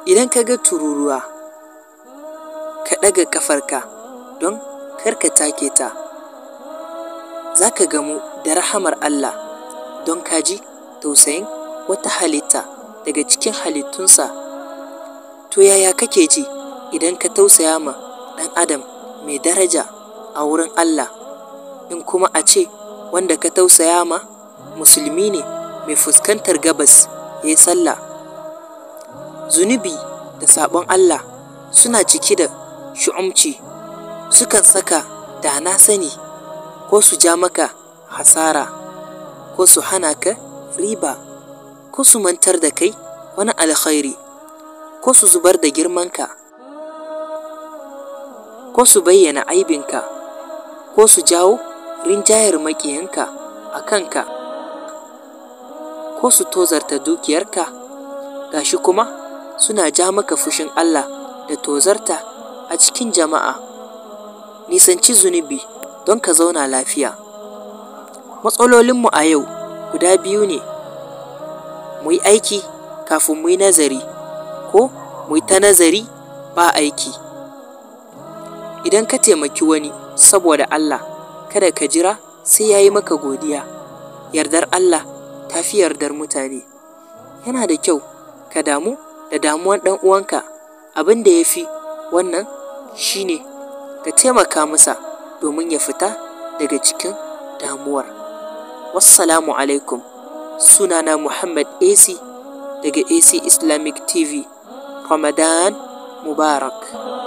idan ka ga tururuwa ka ɗaga ƙafarka don kar ka take ta za ka gamu da rahamar Allah don ka ji tausayin wata halitta daga cikin halittunsa to yaya kake ji idan ka tausaya ma ɗan adam mai daraja a wurin Allah in kuma a ce wanda ka tausaya ma musulmi ne mai fuskantar gabas ya yi sallah zunubi da sabon Allah suna cike da shu'umci sukan saka da na sani ko su ja maka hasara ko su hana ka riba ko su mantar da kai wani alkhairi ko su zubar da girmanka ko su bayyana aibinka ko su jawo rinjayar maƙiyanka a kanka ko su tozarta dukiyarka gashi kuma suna ja maka fushin Allah da tozarta a cikin jama'a nisanci zunubi don ka zauna lafiya matsalolinmu a yau guda biyu ne mu yi aiki kafin mu yi nazari ko mu yi ta nazari ba aiki idan ka taimaki wani saboda Allah kada ka jira sai ya yi maka godiya yardar Allah ta fi yardar mutane yana da kyau ka damu da damuwan ɗan uwanka abin da ya fi wannan shine ka taimaka masa domin ya fita daga cikin damuwar wassalamu alaikum sunana muhammad ac daga ac islamic tv ramadan mubarak